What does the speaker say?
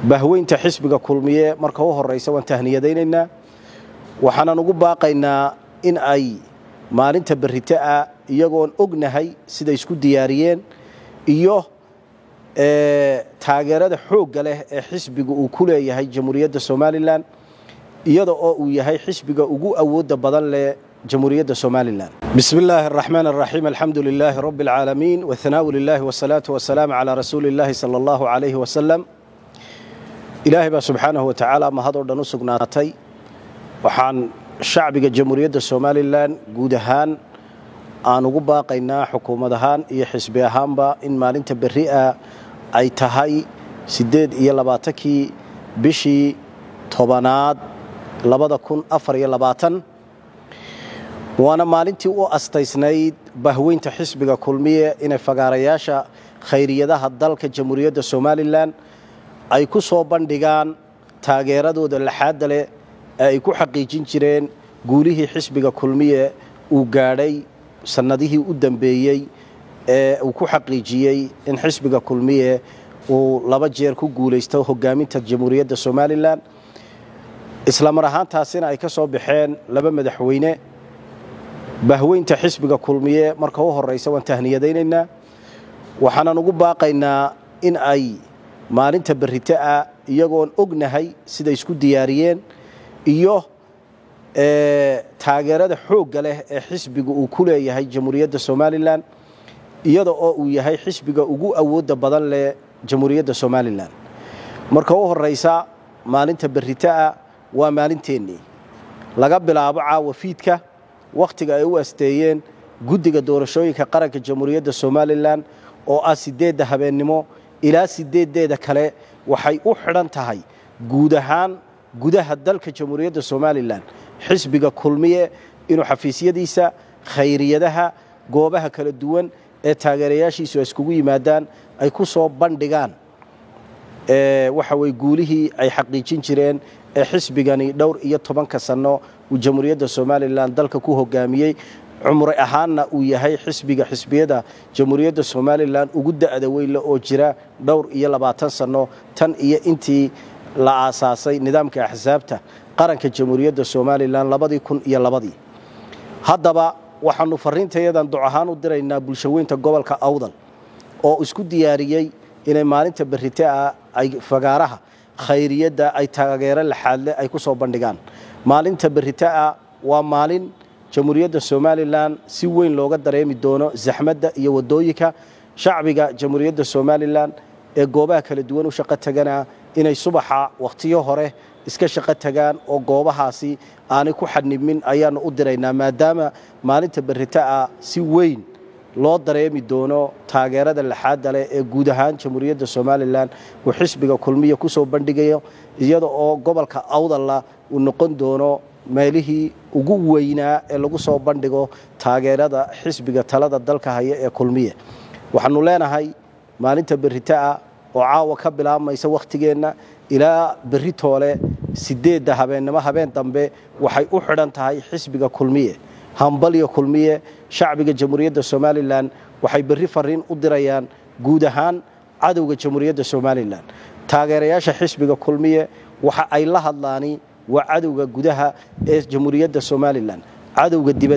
bahweynta xisbiga kulmiye marka u horeysa waan tahniyadaynaynaa waxaanan ugu baaqaynaa in ay maalinta berrito ah iyagoon ognahay siday isku diyaariyeen iyo taageerada xoogga leh ee xisbiga uu ku leeyahay jamhuuriyadda somalilan iyada oo uu yahay xisbiga ugu awoodda badan leh jamhuuriyadda somalilan bismi illaahi araxmaan araxiim alxamdu lilaahi rabbi alcaalamiin wathanaau lilaahi wasalaatu wasalaamu calaa rasuuli illaahi sala allahu calayhi wasalam ilaahay baa subxaanahu wa tacaala mahadoo dhan u sugnaatay waxaan shacbiga jamhuuriyadda somalilan guud ahaan aan ugu baaqaynaa xukuumad ahaan iyo xisbi ahaanba in maalinta berri ah ay tahay siddeed iyo labaatankii bishii tobanaad labada kun afar iyo labaatan waana maalintii u astaysnayd bahweynta xisbiga kulmiye inay fagaarayaasha khayriyadaha dalka jamhuuriyadda somalilan ay ku soo bandhigaan taageeradooda laxaadda leh ee ay ku xaqiijin jireen guulihii xisbiga kulmiye uu gaadhay sannadihii u dambeeyey ee uu ku xaqiijiyey in xisbiga kulmiye uu laba jeer ku guulaysto hogaaminta jamhuuriyadda somalilan isla mar ahaantaasina ay ka soo baxeen laba madaxweyne bahweynta xisbiga kulmiye marka u horeysa waan tahniyadaynaynaa waxaanan ugu baaqaynaa in ay maalinta berrito ah iyagoon ognahay siday isku diyaariyeen iyo taageerada xoogga leh ee xisbiga uu ku leeyahay jamhuuriyadda somalilan iyada oo uu yahay xisbiga ugu awoodda badan leh jamhuuriyadda somalilan marka u horeysa maalinta berrito ah waa maalinteennii laga bilaabo caawa fiidka wakhtiga ay u asteeyeen guddiga doorashooyinka qaranka jamhuuriyadda somalilan oo ah siddeedda habeennimo ilaa sideedeeda kale waxay u xidhan tahay guud ahaan gudaha dalka jamhuuriyadda somalilan xisbiga kulmiye inuu xafiisyadiisa khayriyadaha goobaha kala duwan ee taageerayaashiisu ay iskugu yimaadaan ay ku soo bandhigaan waxa weye guulihii ay xaqiijin jireen ee xisbigani dhowr iyo tobanka sanno uu jamhuuriyadda somalilan dalka ku hogaamiyey cumri ahaanna uu yahay xisbiga xisbiyada jamhuuriyadda somalilan ugu da'da weynle oo jira dhowr iyo labaatan sanno tan iyo intii la aasaasay nidaamka axsaabta qaranka jamhuuriyadda somalilan labadii kun iyo labadii haddaba waxaanu fariintayadan duc ahaan u diraynaa bulshaweynta gobolka awdal oo isku diyaariyey inay maalinta berrite ah ay fagaaraha khayriyadda ay taageero laxaadle ay ku soo bandhigaan maalinta berrite ah waa maalin jamhuuriyadda somalilan si weyn looga dareemi doono zaxmadda iyo waddooyinka shacbiga jamhuuriyadda somalilan ee goobaha kala duwan u shaqo tagana inay subaxa wakhtiyo hore iska shaqo tagaan oo goobahaasi aanay ku xadnimin ayaannu u diraynaa maadaama maalinta berrito ah si weyn loo dareemi doono taageerada laxaadda leh ee guud ahaan jamhuuriyadda somalilan uu xisbiga kulmiya ku soo bandhigayo iyada oo gobolka awdalla uu noqon doono meelihii ugu weynaa ee lagu soo bandhigo taageerada xisbiga talada dalka haya ee kulmiye waxaanu leenahay maalinta berrito ah oo caawa ka bilaabmaysa wakhtigeenna ilaa berri toole sideedda habeennimo habeen dambe waxay u xidhan tahay xisbiga kulmiye hambalyo kulmiye shacbiga jamhuuriyadda somalilan waxay berri fariin u dirayaan guud ahaan cadowga jamhuuriyadda somalilan taageerayaasha xisbiga kulmiye waxa ay la hadlaani waa cadowga gudaha ee jamhuuriyadda somalilan cadowga dibad